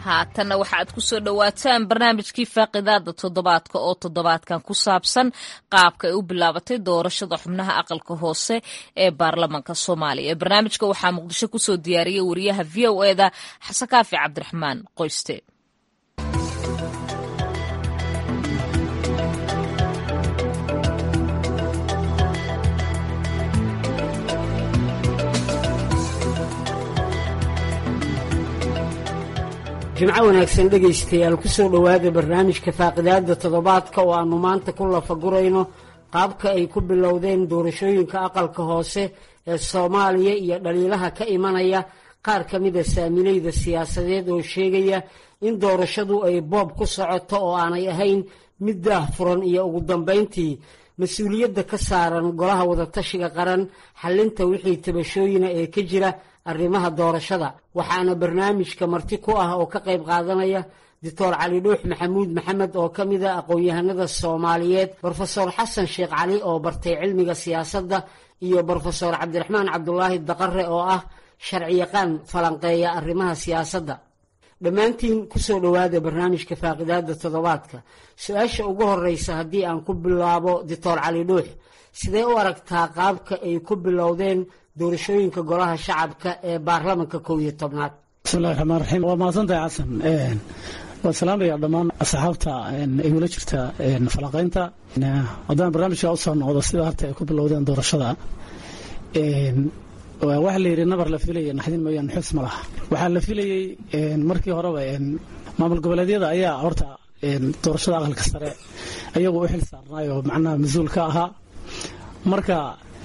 haatanna waxa aad ku soo dhowaataan barnaamijkii faaqidaada toddobaadka oo toddobaadkan ku saabsan qaabka ay u bilaabatay doorashada xubnaha aqalka hoose ee baarlamaanka soomaaliya barnaamijka waxaa muqdisho kusoo diyaariyey wariyaha v o eda xasan kaafi cabdiraxmaan qoyste jimco wanaagsan dhegaystayaal ku soo dhowaada barnaamijka faaqidaada toddobaadka oo aannu maanta ku lafagurayno qaabka ay ku bilowdeen doorashooyinka aqalka hoose ee soomaaliya iyo dhaliilaha ka imanaya qaar ka mida saamilayda siyaasadeed oo sheegaya in doorashadu ay boob ku socoto oo aanay ahayn mid daah furan iyo ugu dambayntii mas-uuliyadda ka saaran golaha wadatashiga qaran xallinta wixii tabashooyina ee ka jira arrimaha doorashada waxaana barnaamijka marti ku ah oo ka qayb qaadanaya doctor cali dhuux maxamuud maxamed oo ka mida aqoon-yahanada soomaaliyeed brofesor xasan sheekh cali oo bartay cilmiga siyaasadda iyo brofesor cabdiraxmaan cabdulaahi daqare oo ah sharciyaqaan falanqeeya arrimaha siyaasadda dhammaantiin kusoo dhowaada barnaamijka faaqidaada toddobaadka su-aasha ugu horeysa haddii aan ku bilaabo doctor cali dhuux sidee u aragtaa qaabka ay ku bilowdeen doorashooyinka golaha shacabka ee baarlamanka kow iyo tobnaad bismillahi raxmaan raxiim waa mahadsantahay xasan waan salaamaya dhammaan asxaabta igula jirta falanqaynta haddaan barnaamijka usoo noqdo sida harta ay ku bilowdeen doorashada waxa la yidhi nabar la filaya naxdin mooyaan xus ma laha waxaa la filayey markii horeba maamul goboleedyada ayaa horta doorashada aqalka sare ayagu u xil saarnaayoo macnaha mas-uul ka ahaa marka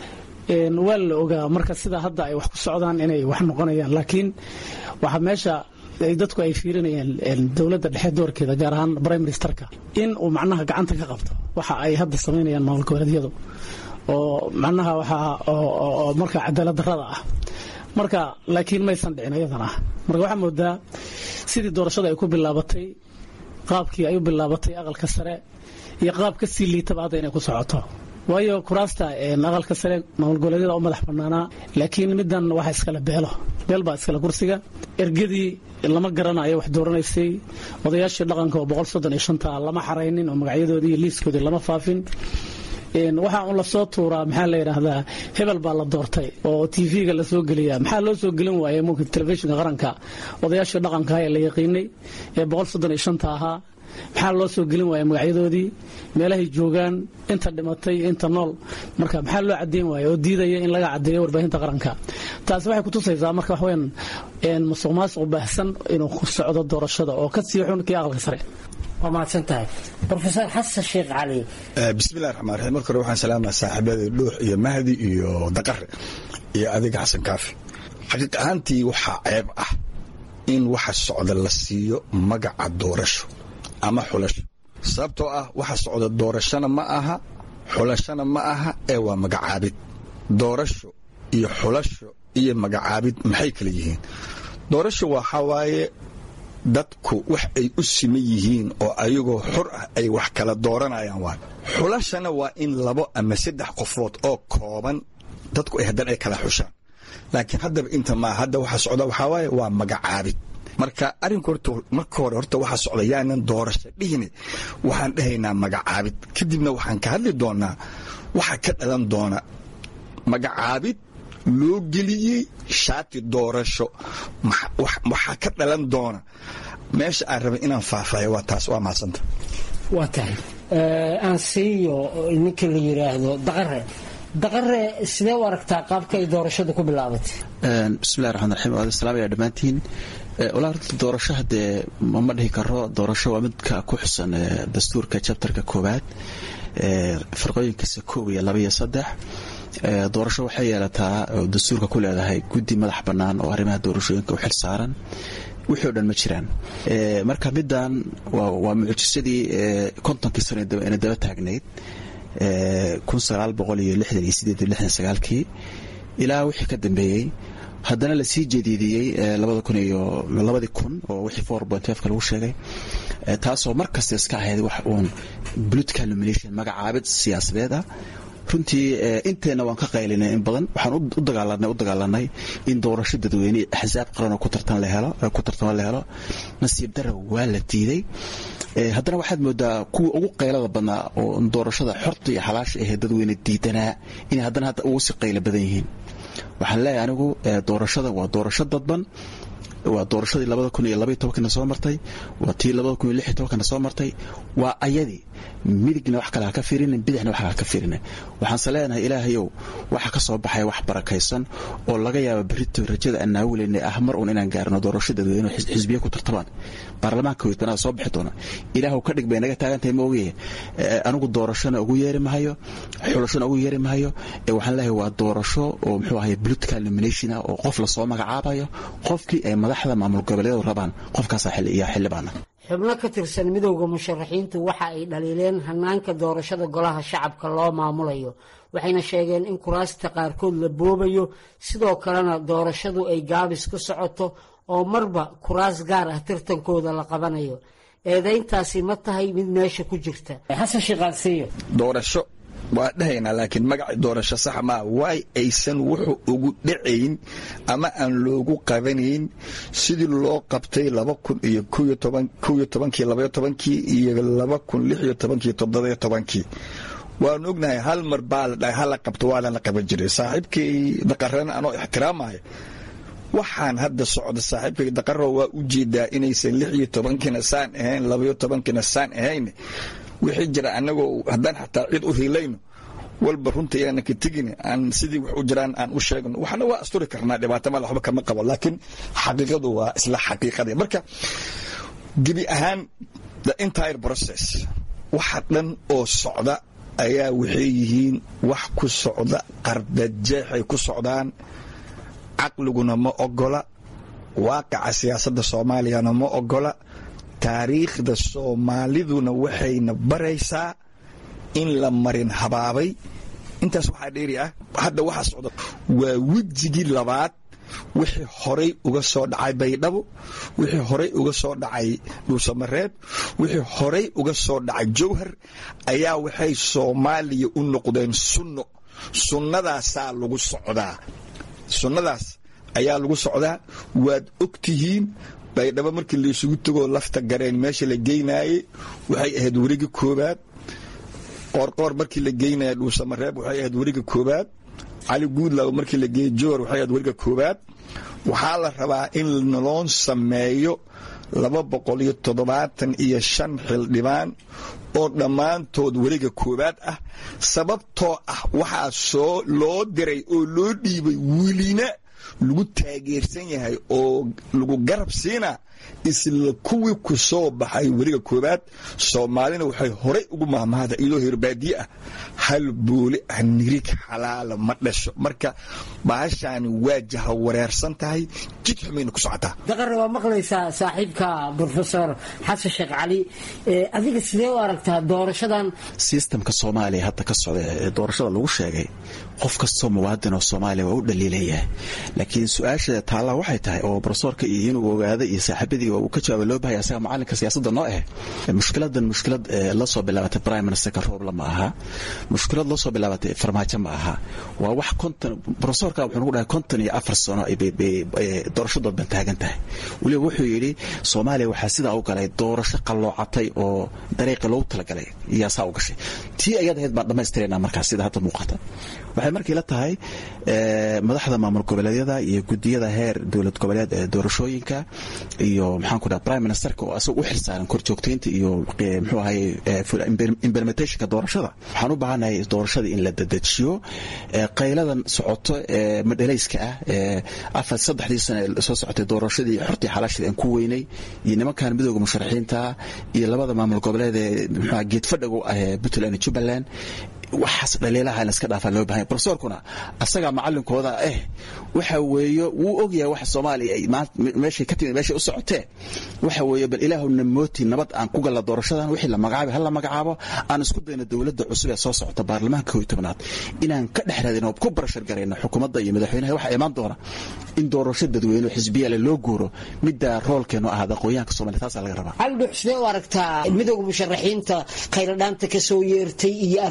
waa la ogaa marka sida hadda ay wax ku socdaan inay wax noqonayaan laakiin waxaa meesha dadku ay fiirinayaan dowladda dhexe doorkeeda gaar ahaan prime ministerka in uu macnaha gacanta ka qabto waxa ay hadda samaynayaan maamul goboleedyadu oo macnaha waxaa oo marka cadaalad darrada ah marka laakiin maysan dhicin iyadana marka waxaa moodaa sidii doorashada ay ku bilaabatay qaabkii ay u bilaabatay aqalka sare iyo qaab ka sii liitaba hadda inay ku socoto waayo kuraasta aqalka sare maamul goboleedyada u madax banaanaa laakiin middan waxa iskale beelo beel baa iskale kursiga ergadii lama garanayo wax dooranaysay odayaashii dhaqanka oo boqol soddon iyo shanta lama xaraynin oo magacyadoodii iyo liiskoodii lama faafin waxaa un lasoo tuuraa maxaa la yidhaahdaa hebel baa la doortay oo tv-ga lasoo geliyaa maxaa loo soo gelin waayay mumkin telefishinka qaranka odayaashii dhaqanka ee la yaqiinay ee boqol soddon iyo shanta ahaa maxaa loo soo gelin waaya magacyadoodii meelahay joogaan inta dhimatay inta nool marka maxaa loo cadeyn waaya oo diidaya in laga cadeeyo warbaahinta qaranka taasi waxay kutusaysaa marka waxweyn musuq maasuq baahsan inuu ku socdo doorashada oo ka sii xun kii aqalka sare waa mahadsan tahay brofesor xasan sheekh cali bismillahi raxmaan raxiim marka hore waxaan salaamaya saaxiibada dhuux iyo mahdi iyo daqare iyo adiga xasan kaafi xaqiiq ahaantii waxaa ceeb ah in waxa socda la siiyo magaca doorasho ama xulasho sababtoo ah waxa socda doorashona ma aha xulashona ma aha ee waa magacaabid doorasho iyo xulasho iyo magacaabid maxay kala yihiin doorasho waxaa waaye dadku wax ay u siman yihiin oo ayagoo xor ah ay wax kala dooranayaan waay xulashana waa in labo ama saddex qofood oo kooban dadku ay haddana ay kala xushaan laakiin haddaba inta maa hadda waxa socda waxaa waaye waa magacaabid marka arrinku horta marka hore horta waxaa socda yaanan doorasho dhihine waxaan dhahaynaa magacaabid kadibna waxaan ka hadli doonaa waxa ka dhalan doona magacaabid loo geliyey shaati doorasho waxaa ka dhalan doona meesha aan rabay inaan faahfaayo waa taas waa mahadsanta waa tahay aan siiyo ninka la yidhaahdo daqare daqare sidee u aragtaa qaabka ay doorashadu ku bilaabatay bismillahi raxmaan raxiim waad salaamaya dhammaantiin walaa horta doorasho haddee ma dhihi karo doorasho waa midka ku xusan dastuurka jabtarka koowaad farqooyinkiisa koob iyo laba iyo saddex doorasho waxay yeelataa oo dastuurka ku leedahay guddi madax bannaan oo arrimaha doorashooyinka u xil saaran wixii o dhan ma jiraan marka middan waa mucjisadii kontonkii sano ina daba taagnayd kun sagaal boqol iyo lixdan iyo sideed iyo lixdan sagaalkii ilaa wixii ka dambeeyey haddana lasii jadiidiyey labada kun iyo labadii kun oo wixii four point fka lagu sheegay taasoo mar kasta iska ahayd wax uun political nomination magacaabid siyaasadeed ah runtii inteenna waan ka qaylinay in badan waxaan u dagaalanay u dagaalanay in doorasho dadweyne axsaab qaran oo ku tartan la helo ku tartamo la helo nasiib dara waa la diiday haddana waxaad moodaa kuwii ugu qaylada badnaa oo doorashada xorta iyo xalaasha ahee dadweyne diidanaa inay haddana hadda ugu si qaylo badan yihiin waxaan leeyahay anigu doorashada waa doorasho dadban waa doorashadii labada kun iyo labaiy tobankana soo martay waa tii labada kun iyo lix iyo tobankana soo martay waa ayadii midigna wax kale ha ka fiirinin bidixna wax ha ka fiirinin waxaanse leenahay ilaahayow waxa ka soo baxaya wax barakaysan oo laga yaaba berito rajada aan naawileyna ah mar uun inaan gaarno doorasho dadweyne xisbiya ku tartamaan baarlamaanka weytanaada soo bixi doona ilaahw ka dhig bay naga taagantahay ma ogaye anigu doorashona ugu yeeri mahayo xulashona ugu yeeri mahayo waxaan leeyahay waa doorasho oo muxuu ahay political nomination ah oo qof lasoo magacaabayo qofkii ay madaxda maamul goboleedu rabaan qofkaasaa iyo xildhibaana xubno ka tirsan midowda musharaxiintu waxa ay dhaliileen hanaanka doorashada golaha shacabka loo maamulayo waxayna sheegeen in kuraasta qaarkood la boobayo sidoo kalena doorashadu ay gaabis ku socoto oo marba kuraas gaar ah tartankooda la qabanayo eedayntaasi ma tahay mid meesha ku jirta xasan shiiqaadsiiyo doorasho waa dhahaynaa laakiin magaci doorasho sax maa waay aysan wuxuu ugu dhacayn ama aan loogu qabanayn sidii loo qabtay laba kun iyo koyo tobankii labayo tobankii iyo laba kun lix iyo tobankii toddobayo tobankii waanu ognahay hal mar baa la dhahay hala qabto waadan la qaban jiray saaxiibkay daqarana anoo ixtiraamaya waxaan hadda socda saaxiibkay daqaro waa u jeedaa inaysan lix iyo tobankiina saan ahayn labayo tobankiina saan ahayn wixii jira anagoo haddaan xataa cid u riilayno walba runta yaana ka tegin aan sidii wax u jiraan aan u sheegno waxna waa asturi karnaa dhibaato male waxba kama qabo laakiin xaqiiqadu waa isla xaqiiqadii marka gebi ahaan the entire process waxa dhan oo socda ayaa waxay yihiin wax ku socda qardajeexay ku socdaan caqliguna ma ogola waaqaca siyaasadda soomaaliyana ma ogola taariikhda soomaaliduna waxayna baraysaa in la marin habaabay intaas waxaa dheeri ah hadda waxa socda waa wejigii labaad wixii horay uga soo dhacay baydhabo wixii horay uga soo dhacay dhuusamareeb wixii horay uga soo dhacay jowhar ayaa waxay soomaaliya u noqdeen sunno sunnadaasaa lagu socdaa sunnadaas ayaa lagu socdaa waad og tihiin baydhabo markii laysugu tegoo lafta gareen meesha la geynaayey waxay ahayd werigi koobaad qoorqoor markii la geynaya dhuusamareeb waxay ahayd weriga koobaad cali guudlaw markii la geeyey jowar waxay ahayd weriga koobaad waxaa la rabaa in naloo sameeyo laba boqol iyo toddobaatan iyo shan xildhibaan oo dhammaantood weriga koobaad ah sababtoo ah waxaa soo loo diray oo loo dhiibay welina lagu taageersan yahay oo lagu garab siina isla kuwii ku soo baxay weriga koobaad soomaalina waxay horay ugu mahmahda iyadoo hirbaadiye ah hal booli ah nirig xalaala ma dhasho marka bahashaani waajaha wareersan tahay jid xumayna ku socotaa daqarre waa maqlaysaa saaxiibka brofesor xasan sheekh cali adiga sidee u aragtaa doorashadan sistamka soomaaliya hadda ka socda ee doorashada lagu sheegay qof kastoo muwaadin oo soomaaliya waa u dhaliilayahay laakiin su-aasha taallaa waxay tahay oo brofesorka iyo inuu ogaada iyo saaxiibadii uu ka jawaaba loo bahaya asaga macalinka siyaasadda noo eh mushkiladan mushkilad la soo bilaabatay prime ministerka roobla ma aha mushkilad la soo bilaabatay farmaajo ma aha waa wax konton brofesorka wuxuu nagu dhahay konton iyo afar sano doorashadood ban taagan tahay weliba wuxuu yidhi soomaaliya waxaa sidaa u galay doorasho qalloocatay oo dariiqi loogu talagalay iyaa saa u gashay tii ayaad ahayd baan dhammaystirayna markaas sida hadda muuqata waxay markii la tahay madaxda maamul goboleedyada iyo gudiyada heer dowlad goboleed ee doorashooyinka iyo maxaanku dhaha prime ministerka oo asaga u xilsaaran korjoogtaynta iyo muxuu ahaye implementationka doorashada waxaan u baahanahay doorashada in la dedejiyo qayladan socoto ee madhalayska ah ee afar saddexdii sane soo socotay doorashadii xortii xalaashada aan ku weynay iyo nimankan midooda musharaxiinta iyo labada maamul goboleed ee muxuu geedfadhagu ah ee puntland iyo jubbaland waxaas dhaliilaha in iska dhaafaa loo bahanya brofesorkuna asagaa macalinkooda eh waxa weeye wuu ogyahay waxa soomaaliya ay meeshay ka timid meeshay u socotee waxa weeye bal ilaahuna mooti nabad aan ku galla doorashadan wixii la magacaabay hala magacaabo aan isku dayno dowladda cusub ee soo socota baarlamaanka kooiy tobnaad inaan ka dhex raadino ku barashar garayno xukuumadda iyo madaxweynaha waxaa imaan doona in doorasho dadweyne xisbiyaale loo guuro midda roolkeenu ahaada aqoonyahanka soomaliya taasaa laga rabaa cali dhuux sidee u aragtaa midooda musharaxiinta khayradhaanta ka soo yeertay iyo arrinta ay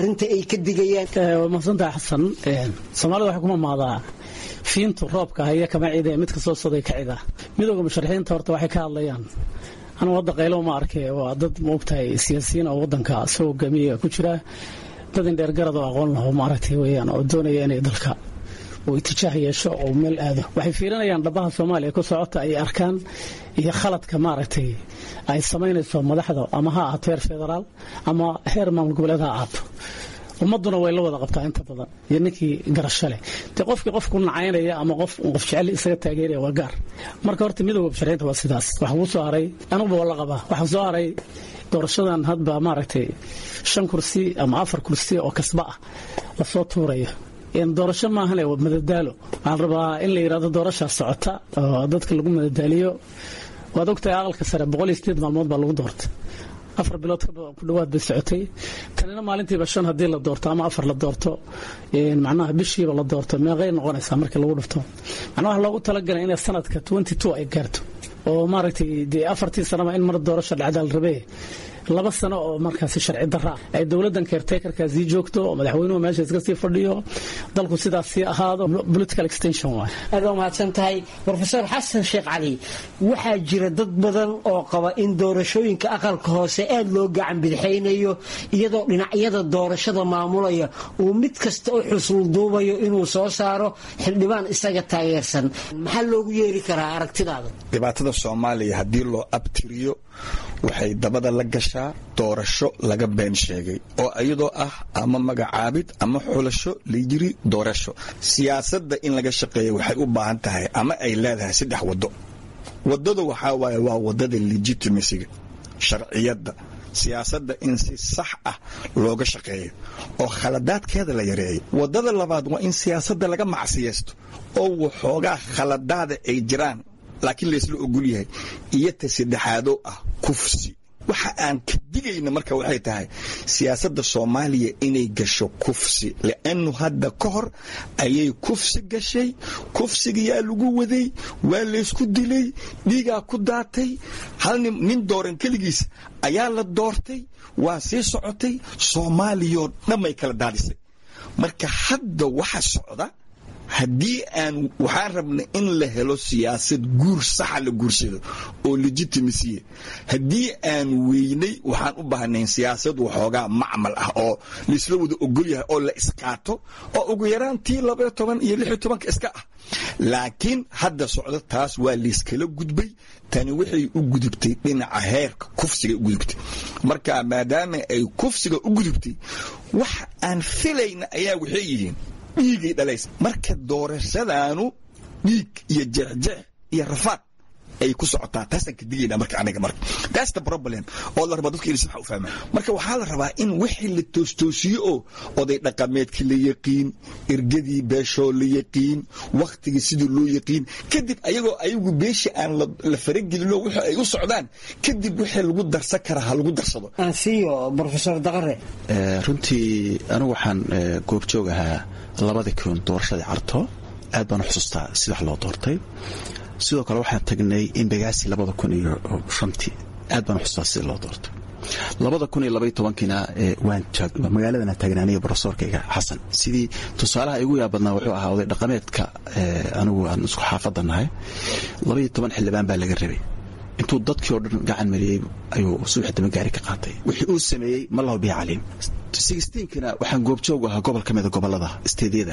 ka digayaan waa mahadsantahay xasan soomaalida waxay kuma maadaa fiintu roobka haya kama cida mid kasoo soday ka cida midooda musharaxiinta horta waxay ka hadlayaan anugu hadda qaylo ma arkay waa dad maogtahay siyaasiyiin oo wadanka soo hogaamiya ku jira dad indheergarad oo aqoon laho maaragtay weyaan oo doonaya inay dalka uu itijaah yeesho oo meel aado waxay fiirinayaan dhabaha soomaaliya ku socota ay arkaan iyo khaladka maaragtay ay samaynayso madaxda ama ha ahaato heer federaal ama heer maamul goboleed ha ahaato ummaduna way la wada qabtaa inta badan iyo ninkii garasho leh dee qofkii qofku nacaynaya ama qof qof jecel isaga taageeraya waa gaar marka horta midooda musharaxiinta waa sidaas waxa kuu soo haray anuguba waa la qabaa waxaa soo haray doorashadan hadba maaragtay shan kursi ama afar kursi oo kasba ah lasoo tuurayo doorasho maahane waa madadaalo waxaan rabaa in la yidhahdo doorashaa socota oo dadka lagu madadaaliyo waad ogtahay aqalka sare boqol iyo sideed maalmood baa lagu doortay afar bilood ku dhawaad bay socotay tanina maalintiiba shan haddii la doorto ama afar la doorto macnaha bishiiba la doorto meeqay noqonaysaa markii lagu dhufto macnaha waxa loogu talagalay inay sanadka twenty two ay gaarto oo maaragtay dee afartii sanaba in mar doorasho dhacdaal rabee laba sano oo markaasi sharci daraa ay dowladan keertekarkaasii joogto oo madaxweynuhu meesha iska sii fadhiyo dalku sidaas sii ahaado political extension waay aad waa mahadsan tahay rofeor xasan sheekh cali waxaa jira dad badan oo qaba in doorashooyinka aqalka hoose aad loo gacan bidixaynayo iyadoo dhinacyada doorashada maamulaya uu mid kasta u xusulduubayo inuu soo saaro xildhibaan isaga taageersan maxaa loogu yeeri karaa aragtidaada dhibaatada soomaaliya haddii loo abtiriyo waxay dabada la gashaa doorasho laga been sheegay oo iyadoo ah ama magacaabid ama xulasho layiri doorasho siyaasadda in laga shaqeeya waxay u baahan tahay ama ay leedahay saddex waddo waddada waxaa waaye waa waddada legitimacyga sharciyadda siyaasadda in si sax ah looga shaqeeyo oo khaladaadkeeda la yareeyo waddada labaad waa in siyaasadda laga macsiyaysto oo waxoogaa khaladaada ay jiraan laakiin laysla ogol yahay iyo ta saddexaadoo ah kufsi waxa aan ka digayna marka waxay tahay siyaasadda soomaaliya inay gasho kufsi li'annu hadda ka hor ayay kufsi gashay kufsigayaa lagu waday waa laysku dilay dhiigaa ku daatay hal nin dooran keligiis ayaa la doortay waa sii socotay soomaaliyoo dhanbay kala daadisay marka hadda waxa socda haddii aan waxaan rabna in la helo siyaasad guur saxa la guursado oo legitimacy haddii aan weynay waxaan u baahnayn siyaasad waxoogaa macmal ah oo laisla wada ogol yahay oo la isqaato oo ugu yaraan tii labaiyo toban iyo lix iyo tobanka iska ah laakiin hadda socdo taas waa layskala gudbay tani waxay u gudubtay dhinaca heerka kufsiga u gudubtay marka maadaama ay kufsiga u gudubtay wax aan filayna ayaa waxay yihiin dhiigay dhalaysa marka doorashadaanu dhiig iyo jeexjeex iyo rafaad ay ku socotaa taasaan ka digayna marka aniga marka that's the problem oo la rabaa dadka inay si wax u fahmaan marka waxaa la rabaa in wixii la toostoosiyo oo oday dhaqameedkii la yaqiin ergadii beeshoo la yaqiin wakhtigii sidii loo yaqiin kadib ayagoo ayagu beeshii aan la faragelino wixii ay u socdaan kadib wixii lagu darsan karaa ha lagu darsado ansiyo profesor daqare runtii anigu waxaan goobjoog ahaa labadii kun doorashadii carto aad baan u xusuustaa sida wax loo doortay sidoo kale waxaan tagnay imbagaasi labada kun iyo shantii aad baan u xusuustaa sida loo doortay labada kun iyo labaiyo tobankiina waan magaaladana taagnaaniya brofesorkayga xasan sidii tusaalaha igu yaabadnaa wuxuu ahaa oday dhaqameedka anigu aan isku xaafadda nahay labaiyo toban xildhibaan baa laga rabay intuu dadkii oo dhan gacan mariyey ayuu subax dama gaari ka qaatay wixii uu sameeyey ma lahu bihi caliim sixteenkina waxaan goobjoog ahaa gobol ka mida gobolada isteedyada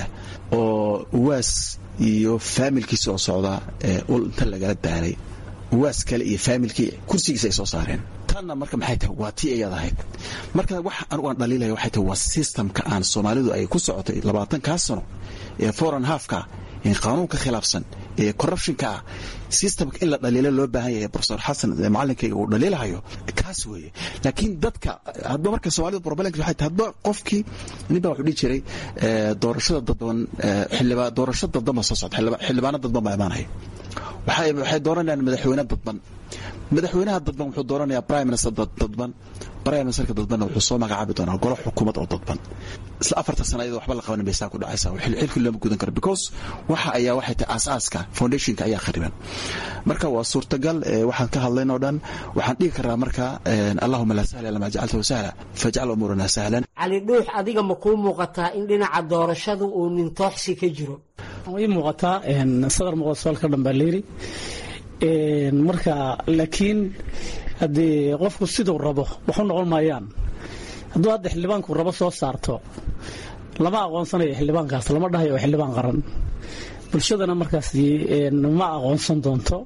oo uwaas iyo faamilkiisa oo socda ul inta lagala daalay uwaas kale iyo faamilkii kursigiisa ay soo saareen tanna marka maxay tahay waa tii ayad ahayd marka wax anugu aan dhaliilaya waxay tahay waa systemka aan soomaalidu ay ku socotay labaatankaa sano ee foreign halfka qaanuunka khilaafsan ee corruptionka ah systemka in la dhaliilo loo baahan yahay profesor xasan macalinkayga uu dhaliilahayo kaas weeye laakiin dadka hadba marka soomaalida problemka waxay tahay hadba qofkii nin baa wuxuu dhihi jiray doorashada dadban xildhibaan doorasho dadban baa soo socda xildhibaano dadban baa imaanaya waxay dooranayaan madaxweyne dadban madaxweynaha dadban wuxuu dooranayaa prime minister dadban prime ministerka dadbanna wuxuu soo magacaabi doonaa golo xukuumad oo dadban isla afarta sana iyadoo waxba la qabanin bay saa ku dhacaysaa xilkii looma gudan karo because waxa ayaa waxay tahay aasaaska foundationka ayaa khariban marka waa suurtagal waxaan ka hadlayn oo dhan waxaan dhigi karaa marka allahuma laa sahla lama jacaltahu sahla fajcal umuurana sahlan cali dhuux adiga ma kuu muuqataa in dhinaca doorashadu uu nintooxsi ka jiro ii muuqataa sadar muuqda soolka dhan baa layidhi marka laakiin haddii qofku siduu rabo waxu noqon maayaan hadduu hadda xildhibaanku rabo soo saarto lama aqoonsanayo xildhibaankaas lama dhahayo oo xildhibaan qaran bulshadana markaas ma aqoonsan doonto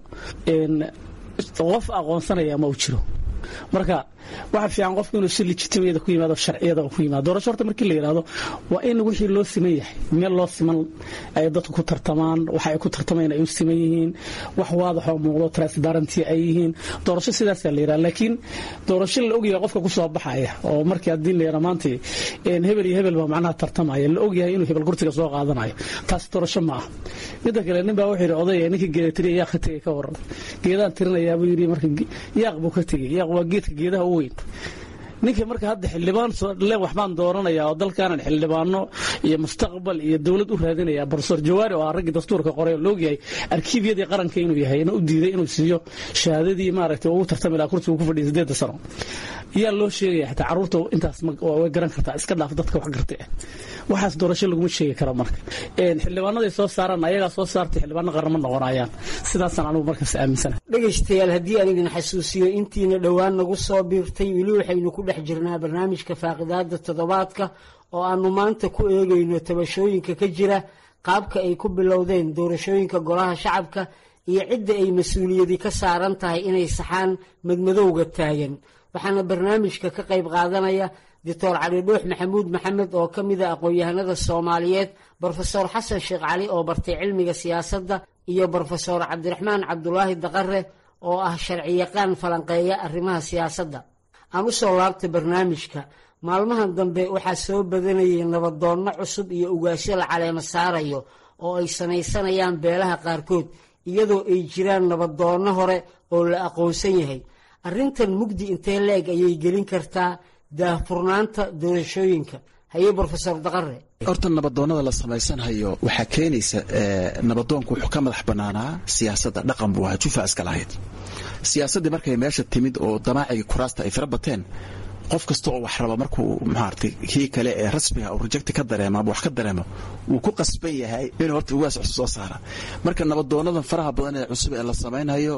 qof aqoonsanaya ma u jiro marka waxa fiican qofku inuu si legitimiyada ku yimaado sharciyada ku yimaado doorasho horta markii la yidhaahdo waa in wixii loo siman yahay meel loo siman ay dadku ku tartamaan waxa ay ku tartamayaan ay u siman yihiin wax waadaxoo muuqdo transparency ay yihiin doorasho sidaasaa la yidhaha laakiin doorasho la ogyahay qofka ku soo baxaya oo markii haddii la yidhaha maanta hebel iyo hebel baa macnaha tartamaya la ogyahay inuu hebel kursiga soo qaadanayo taas doorasho ma ah midda kale nin baa wuxuu yidhi odaya ninkii geeda tiriya yaaq ka tegay ka waran geedaan tirinayaa buu yidhi marka yaaq buu ka tegey yaaq waa geedka geedaha u weyn ninkii marka hadda xildhibaan le waxbaan dooranaya oo dalkaanan xildhibaano iyo mustaqbal iyo dowlad u raadinaya profesor jawaari oo ah raggii dastuurka qoray oo loogyahay arkiibyadii qaranka inuu yahay ina u diiday inuu siiyo shahaadadii maaragtay ugu tartami lahaa kursigu ku fadhiyay sideedda sano yaa loo sheegaya xitaa carruurta intaas way garan kartaa iska dhaaf dadka wax gartay ah waxaas doorasho laguma sheegi karo marka xildhibaanaday soo saaraan ayagaa soo saartay xildhibaano qaran ma noqonayaan sidaasaan anigu markaas aaminsana dhegaystayaal haddii aan idin xasuusiyo intiina dhowaan nagu soo biirtay weli waxaynu ku dhex jirnaa barnaamijka faaqidaada toddobaadka oo aanu maanta ku eegayno tabashooyinka ka jira qaabka ay ku bilowdeen doorashooyinka golaha shacabka iyo cidda ay mas-uuliyadi ka saaran tahay inay saxaan madmadowga taagan waxaana barnaamijka ka qayb qaadanaya doctor cali dhuux maxamuud maxamed oo ka mida aqoon-yahanada soomaaliyeed brofesor xasan sheekh cali oo bartay cilmiga siyaasadda iyo brofesor cabdiraxmaan cabdulaahi daqare oo ah sharciyaqaan falanqeeya arrimaha siyaasadda aan u soo laabtay barnaamijka maalmahan dambe waxaa soo badanayay nabadoonno cusub iyo ugaasyo la caleemo saarayo oo ay samaysanayaan beelaha qaarkood iyadoo ay jiraan nabadoonno hore oo la aqoonsan yahay arrintan mugdi intee la-eg ayay gelin kartaa daahfurnaanta doorashooyinka haye brofesor daqare horta nabadoonnada la samaysanhayo waxaa keenaysa nabadoonku wuxuu ka madax bannaanaa siyaasadda dhaqan buu ahaa jufa iska lahayd siyaasaddii markay meesha timid oo damaacigii kuraasta ay fara bateen qof kasta oo wax raba markuu maaragtay kii kale ee rasmiga uu rejecti ka dareemo ama wax ka dareemo wuu ku qasban yahay inuu horta ugaas cusub soo saara marka nabadoonadan faraha badan ee cusub ee la samaynayo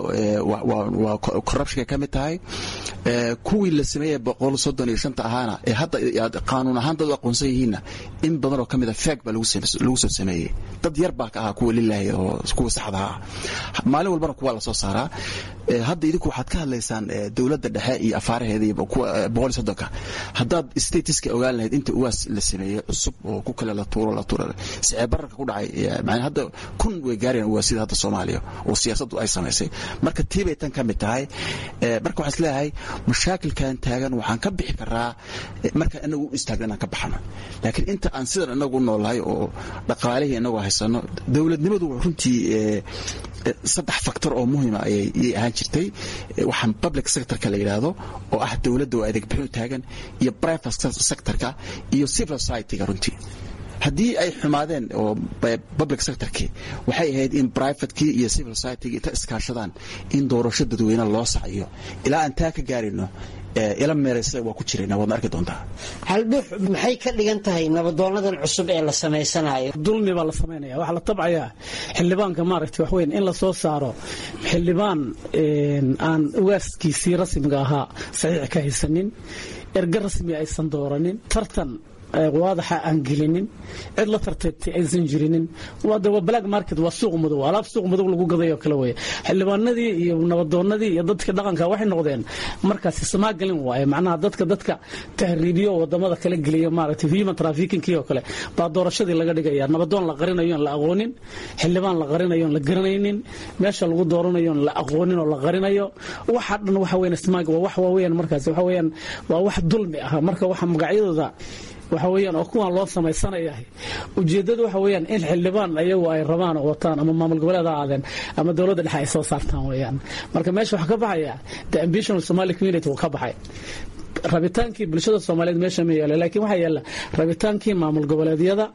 waa corruptionka ka mid tahay kuwii la sameeyey boqol soddon iyo shanta ahaana ee hadda qaanuun ahaan dad u aqoonsan yihiinna in badan oo ka mid a feeg baa lagu soo sameeyey dad yar baa ka ahaa kuwa lilahi oo kuwa saxda ah maalin walbana kuwa la soo saaraa hadda idinku waxaad ka hadlaysaan dowladda dhexe iyo afaaraheeda iyo boqol iyo soddonka haddaad statiska ogaan lahayd inta uwaas la sameeyey cusub oo ku kale la tuuro la tuuro sicee bararka ku dhacay macnaa hadda kun way gaarayaan uwaasida hadda soomaaliya oo siyaasaddu ay samaysay marka tii bay tan ka mid tahay marka waxaan isleeyahay mashaakilkan taagan waxaan ka bixi karaa marka inagu u istaagna inaan ka baxno laakiin inta aan sidan inagu noolahay oo dhaqaalihii inagu haysano dowladnimadu runtii saddex factor oo muhiima ayay ahaan jirtay waxaan public sectorka la yidhaahdo oo ah dowladda oo adeeg bixin taagan iyo private sectorka iyo civil society-ga runtii haddii ay xumaadeen oo public sectorkii waxay ahayd in privatekii iyo civil society-gii inta iskaashadaan in doorasho dadweyne loo saciyo ilaa aan taa ka gaarino ila meeraysa waa ku jirayna waadna arki doontaa haldhux maxay ka dhigan tahay nabadoonadan cusub ee la samaysanayo dulmi baa la samaynaya waxaa la tabcayaa xildhibaanka maaragtay waxweyn in la soo saaro xildhibaan aan ugaaskiisii rasmiga ahaa saxiix ka haysanin erga rasmi aysan dooranin tartan waadaxa aan gelinin cid la tartagtay aysan jirinin waa black market waa suuq madow alaab suuq madow lagu gadayo kale weeye xildhibaanadii iyo nabadoonadii iyo dadka dhaqanka waxay noqdeen markaasi samaagelin waaye macnaha dadka dadka tahriibiyo wadamada kala geliya maaragtay human trafficking oo kale baa doorashadii laga dhigaya nabadoon la qarinayo la aqoonin xildhibaan la qarinayo la garanaynin meesha lagu dooranayo la aqoonin oo la qarinayo waxa dhan waxa weeyaan smaag waa wax waaweeyaan markaasi waxa weeyaan waa wax dulmi ah marka waxa magacyadooda waxa weeyaan oo kuwan loo samaysanayahay ujeeddadu waxa weeyaan in xildhibaan ayagu ay rabaan oo wataan ama maamul goboleed ha aadeen ama dowladda dhexe ay soo saartaan weeyaan marka meesha waxaa ka baxaya the ambition of somali community wuu ka baxay rabitaankii bulshada soomaaliyeed meesha ma yaala laakiin waxaa yaala rabitaankii maamul goboleedyada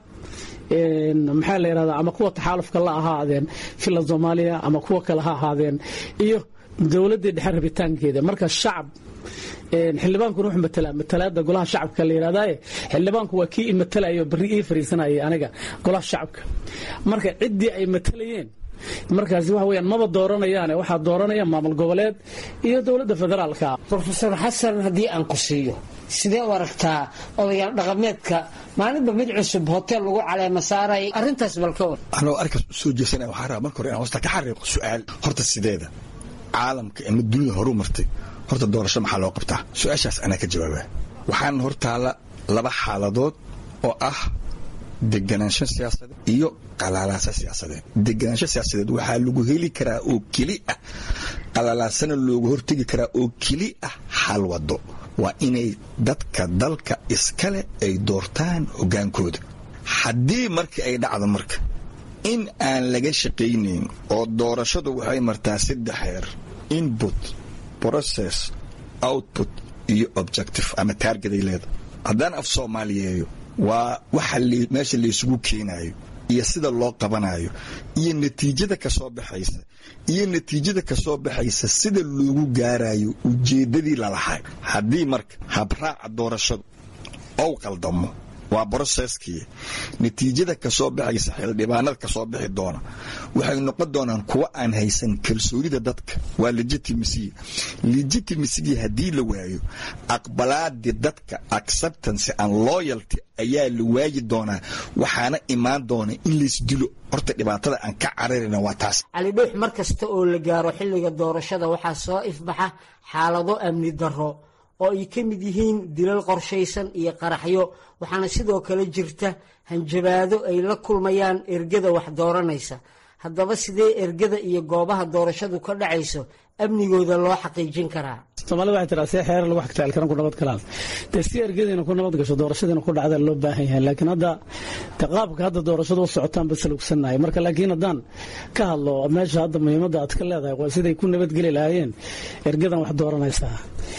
maxaa la yidhahdaa ama kuwa taxaalufka la ahaadeen fila soomaaliya ama kuwa kale ha ahaadeen iyo dowladdii dhexe rabitaankeeda marka shacab xildhibaankuna wuxuu matalaa matalaada golaha shacabka la yidhahdaaye xildhibaanku waa kii imatalayo berri ii fariisanayay aniga golaha shacabka marka ciddii ay matalayeen markaasi waxa weyaan maba dooranayaane waxaa dooranaya maamul goboleed iyo dowladda federaalka rofeor xasan haddii aan ku siiyo sidee u aragtaa odayaal dhaqameedka maalinba mid cusub hotel lagu caleema saaray arrintaas balka war anoo arkaas u soo jeesanaya waxaa rabaa marka hore inaan hoosta ka xariiqo su-aal horta sideeda caalamka ama dunida horu martay horta doorasho maxaa loo qabtaa su-aashaas anaa ka jawaabaa waxaan hortaala laba xaaladood oo ah deganaansho siyaasadeed iyo qalaalaaso siyaasadeed deganaansho siyaasadeed waxaa lagu heli karaa oo keli ah qalalaasana looga hortegi karaa oo keli ah hal wado waa inay dadka dalka iskale ay doortaan hogaankooda haddii markii ay dhacdo marka in aan laga shaqaynayn oo doorashadu waxay martaa saddex heer input process output iyo objective ama taargeday leedahay haddaan af soomaaliyeeyo waa waxa meesha laysugu keenayo iyo sida loo qabanayo iyo natiijada ka soo baxaysa iyo natiijada ka soo baxaysa sida loogu gaarayo ujeeddadii lalahay haddii marka habraaca doorashadu ou qaldamo waa broseskii natiijada ka soo baxaysa xildhibaanada ka soo bixi doona waxay noqon doonaan kuwa aan haysan kalsoonida dadka waa legitimacy legitimacy haddii la waayo aqbalaadii dadka acceptance and loyalty ayaa la waayi doonaa waxaana imaan doona in laysdilo horta dhibaatada aan ka cararayna waa taas cali dhuux mar kasta oo la gaaro xilliga doorashada waxaa soo ifbaxa xaalado amni darro oo ay ka mid yihiin dilal qorshaysan iyo qaraxyo waxaana sidoo kale jirta hanjabaado ay la kulmayaan ergada wax dooranaysa haddaba sidee ergada iyo goobaha doorashadu ka dhacayso amnigooda loo xaqiijin karaa soomaalida waxay tiraa see xeerar lagu xagta alkaran ku nabad galaan dee si ergadiina ku nabad gasho doorashadiina ku dhacda loo baahan yahay laakiin hadda de qaabka hadda doorashadu u socotaan bas lugsannahay marka laakiin haddaan ka hadlo meesha hadda muhiimadda aad ka leedahay waa siday ku nabadgeli lahaayeen ergadan wax dooranaysaa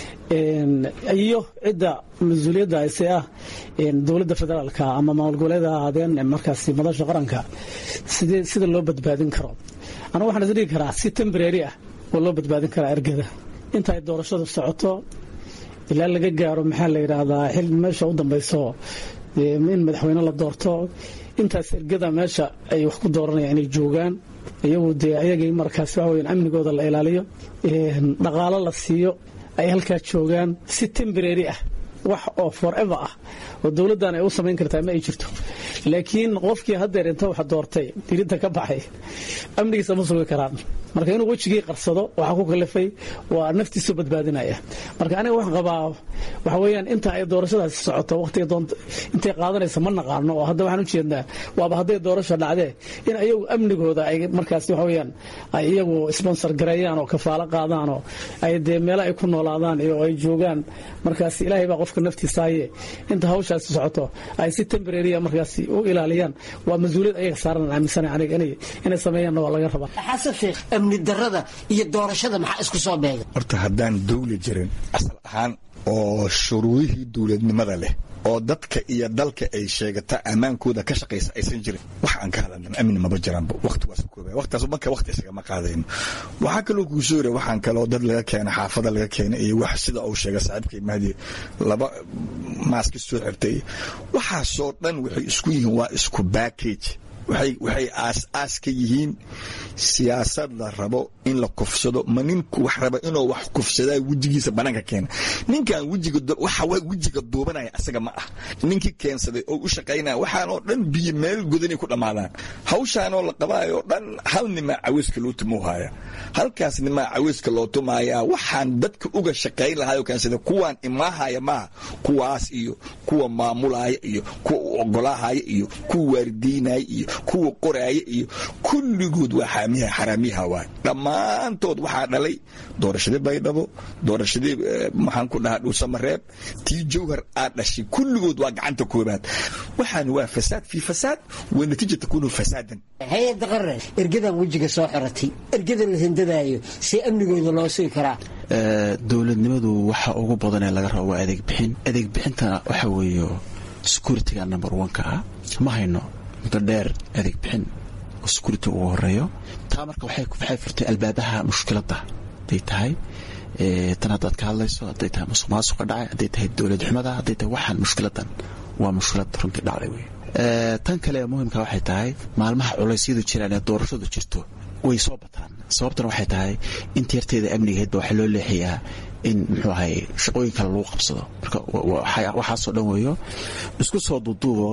iyo cidda mas-uuliyadda ise ah dowladda federaalka ama maamul goboleeda ahaadeen markaasi madasha qaranka sidee sida loo badbaadin karo anigu waxaan is dhigi karaa si tembrary ah oo loo badbaadin karaa ergada inta ay doorashadu socoto ilaa laga gaaro maxaa la yidhaahdaa xil meesha u dambayso in madaxweyne la doorto intaas ergada meesha ay wax ku dooranayaan inay joogaan iyagu dee ayagii markaas waxa weyan amnigooda la ilaaliyo dhaqaalo la siiyo ay halkaa joogaan si tembrary ah wax oo forever ah oo dowladdan ay u samayn kartaa ma ay jirto laakiin qofkii haddeer inta wax doortay diridda ka baxay amnigiisa ma sugi karaan marka inuu wejigii qarsado waxaa ku kalifay waa naftiisu badbaadinaya marka aniga waxaan qabaa waxa weeyaan inta ay doorashadaasi socoto waqtiga doonta intay qaadanaysa ma naqaano oo hadda waxaan u jeednaa waaba hadday doorasho dhacdee in ayagu amnigooda ay markaas waxa weeyaan ay iyagu sponsor gareeyaan oo kafaalo qaadaan oo ay dee meelo ay ku noolaadaan iyo ay joogaan markaas ilaahay baa qofka naftiisa haye inta hawshaasi socoto ay si tembrarya markaas u ilaaliyaan waa mas-uuliyad ayaga saaran aaminsana aniga inay sameeyaanna waa laga rabaa xasan sheekh amni darada iyo doorashada maxaa isku soo beega horta haddaan dawli jirin asal ahaan oo shuruudihii dowladnimada leh oo dadka iyo dalka ay sheegata ammaankooda ka shaqaysa aysan jirin wax aan ka hadalna amni maba jiraanba waqtigaas kooba waqtigaas marka waqti isagama qaadayno waxaa kaloo kuu soo yira waxaan kaloo dad laga keena xaafada laga keena iyo wax sida uu sheegay saaxiibkay mahdi laba maaski soo xirtay waxaasoo dhan waxay isku yihiin waa isku backage waxay waxay aas-aas ka yihiin siyaasad la rabo in la kufsado ma ninku wax raba inuu wax kufsadaa wejigiisa banaanka keena ninkan wejiga waxa wejiga duubanaya asaga ma ah ninkii keensaday oo u shaqaynaya waxaanoo dhan biyo meel godanay ku dhammaadaan hawshaanoo la qabaayoo dhan hal nimaa caweyska loo tumuu haya halkaas nimaa caweyska loo tumaaya waxaan dadka uga shaqayn lahaayoo keensada kuwaan imaahaya maaha kuwaas iyo kuwa maamulaya iyo kuwa u ogolaahaya iyo kuwa waaridiynaya iyo kuwa qoraaya iyo kulligood waa xaamiyaha xaraamiyaha waay dhammaantood waxaa dhalay doorashadii baydhabo doorashadii maxaan ku dhahaa dhuusamareeb tii jawhar aad dhashay kulligood waa gacanta koobaad waxaan waa fasaad fii fasaad wa natiija takuunu fasaadan hay-adda qarre ergadan wejiga soo xiratay ergada la hindadaayo see amnigooda loo sugi karaa dowladnimadu waxa ugu badan ee laga rabo waa adeeg bixin adeeg bixintana waxa weeye security-ga number one-ka ah ma hayno muddo dheer adeeg bixin oo security ugu horeeyo taa marka waxay furtay albaabaha mushkiladda haday tahay tan haddaad ka hadlayso hadday tahay musuq maasuqa dhacay hadday tahay dowlad xumada hadday tahay waxaan mushkiladan waa mushkilad runtii dhacday wey tan kale ee muhimka waxay tahay maalmaha culeysyadu jiraan ee doorashadu jirto way soo bataan sababtana waxay tahay inta yarteeda amnigeedba waxaa loo leexiyaa in muxuu ahay shaqooyin kale lagu qabsado marka waxaasoo dhan weeyo isku soo duuduubo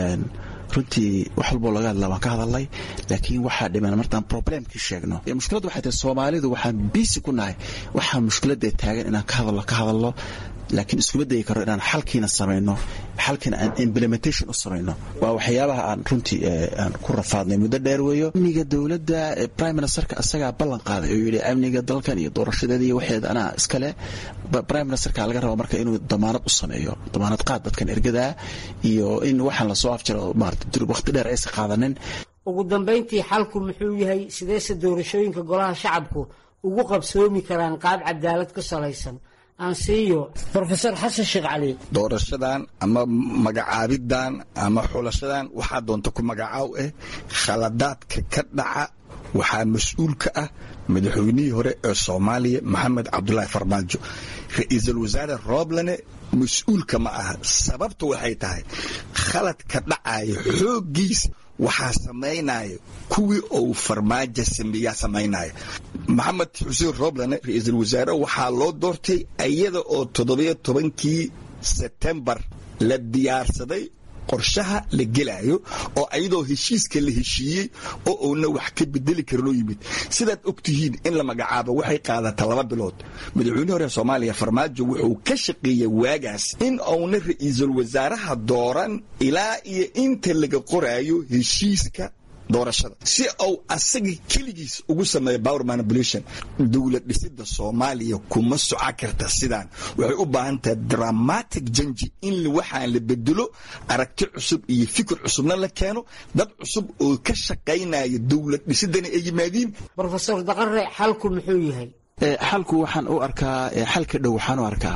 runtii wax walboo laga hadla waan ka hadalnay laakiin waxaa dhiman martaan problemkii sheegno mushkiladdu waxay tahay soomaalidu waxaan biisi ku nahay waxaa mushkiladda taagan inaan ka hadalno ka hadalno laakiin iskuma dayi karo inaan xalkiina samayno xalkiina aan implementation u samayno waa waxyaabaha aan runtii aan ku rafaadnay muddo dheer weeyo amniga dowladda prime ministerka isagaa ballan qaaday oo yidhi amniga dalkan iyo doorashadeeda iyo waxeeda anaa iskale prime ministerka laga raba marka inuu damaanad u sameeyo damaanad qaad dadkan ergadaa iyo in waxaan lasoo afjaro maarata waqti dheer aysan qaadanin ugu dambayntii xalku muxuu yahay sideese doorashooyinka golaha shacabku ugu qabsoomi karaan qaab cadaalad ku salaysan aansiiyo rofeor xasan sheekh cali doorashadan ama magacaabidan ama xulashadan waxaa doonta ku magacaaw ah khaladaadka ka dhaca waxaa mas-uul ka ah madaxweynihii hore ee soomaaliya maxamed cabdulaahi farmaajo ra-iisul wasaare rooblane mas-uulka ma aha sababta waxay tahay khaladka dhacaya xooggiisa waxaa samaynaya kuwii uu farmaajo sameeyaa samaynaya maxamed xuseen roblane ra-iisul wasaare waxaa loo doortay iyada oo toddobiyo tobankii sebtembar la diyaarsaday qorshaha la gelaayo oo ayadoo heshiiska la heshiiyey oo uuna wax ka bedeli karinoo yimid sidaad og tihiin in la magacaabo waxay qaadata laba bilood madaxweynihii hore soomaaliya farmaajo wuxuu ka shaqeeyey waagaas in uuna ra-iisul wasaaraha dooran ilaa iyo inta laga qoraayo heshiiska doorashada si uu asaga keligiis ugu sameeyo power manipulation dowlad dhisida soomaaliya kuma soco karta sidaan waxay u baahan tahay dramatic janji in waxaan la bedelo aragti cusub iyo fikir cusubna la keeno dad cusub oo ka shaqaynaya dowlad dhisidana ay yimaadiin rofesor daqare xalku muxuu yahay xalku waxaan u arkaa xalka dhow waxaan u arkaa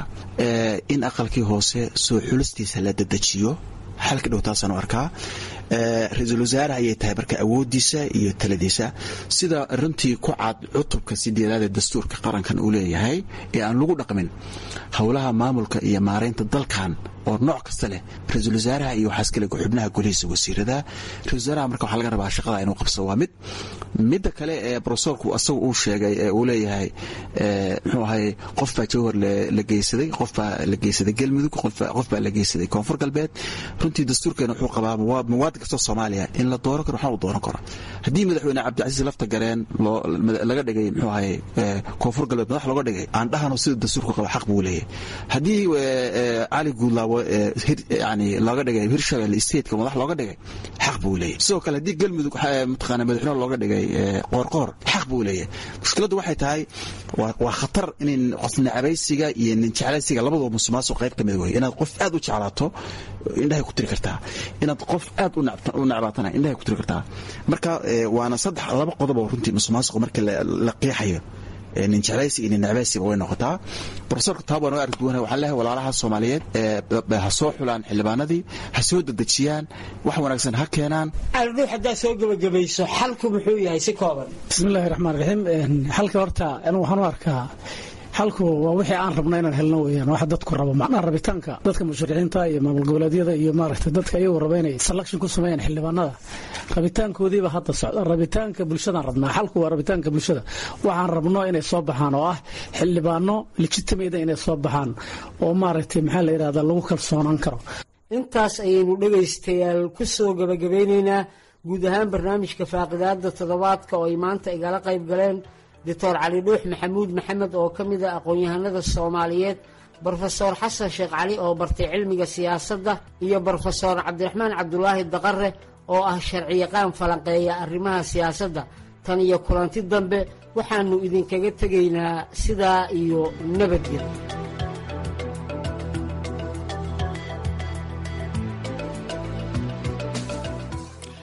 in aqalkii hoose soo xulistiisa la dedejiyo xalka dhow taasaan u arkaa ra-iisul wasaare ayay tahay marka awoodiisa iyo taladiisa sida runtii ku cad cutubka sideedaad ee dastuurka qarankan uu leeyahay ee aan lagu dhaqmin howlaha maamulka iyo maaraynta dalkan oo nooc kasta leh ra-iisul wasaaraha iyo waxaas kale xubnaha golihiisa wasiirada ra-isul wasaaraha marka waxaa laga rabaa shaqada inuu qabso waa mid midda kale ee brosorku asagu uu sheegay ee uu leeyahay muxuu ahay qof baa jawhar la geysaday qof baa la geysaday galmudug qof baa la geysaday koonfur galbeed runtii dastuurkeena wuxuu qabaa muwaadin kastoo soomaaliya in la dooran karo waxna uu dooran karo haddii madaxweyne cabdicasiis lafta gareen laga dhigay muxuu ahay koonfur galbeed madax looga dhigay aan dhahano sida dastuurku qaba xaq buu leeyahay haddii cali guudlaabo yani looga dhigay hirshabelle stateka madax looga dhigay xaq buu leeyahay sidoo kale haddii galmudug mataqaana madaxweyne looga dhigay qoorqoor xaq buu leeyahay mushkiladdu waxay tahay waa khatar in qof nacabaysiga iyo nin jeclaysiga labadaba musuqmaasuq qayb ka mid wey inaad qof aad u jeclaato indhahay ku tiri kartaa inaad qof aad u nacbaatana indhahay ku tiri kartaa marka waana saddex laba qodob oo runtii musuqmaasuqa marka la qeexayo nin jeclaysi iyo nin necbaysiba way noqotaa profesorka taab waan uga arki duwanay waxaan leeyahay walaalaha soomaaliyeed ha soo xulaan xildhibaanadii ha soo dedejiyaan wax wanaagsan ha keenaan aldhow haddaad soo gebagabayso xalku muxuu yahay si kooban bismillahi raxmaan raxiim xalka horta anu waxaan u arkaa xalku waa wixii aan rabna inaan helno weyaan waxa dadku rabo macnaha rabitaanka dadka musharixiinta iyo maamul goboleedyada iyo maaragtay dadka iyagu raba inay selection ku sameeyaan xildhibaanada rabitaankoodiiba hadda socda rabitaanka bulshadaan rabnaa xalku waa rabitaanka bulshada waxaan rabno inay soo baxaan oo ah xildhibaano legitimate inay soo baxaan oo maaragtay maxaa la yidhahda lagu kalsoonaan karo intaas ayaynu dhegaystayaal ku soo gebagabeynaynaa guud ahaan barnaamijka faaqidaada toddobaadka oo ay maanta igala qayb galeen doctor cali dhuux maxamuud maxamed oo ka mid ah aqoon-yahanada soomaaliyeed brofesor xasan sheekh cali oo bartay cilmiga siyaasadda iyo brofesor cabdiraxmaan cabdulaahi daqare oo ah sharciyaqaan falanqeeya arrimaha siyaasadda tan iyo kulanti dambe waxaannu idinkaga tegaynaa sidaa iyo nabadgel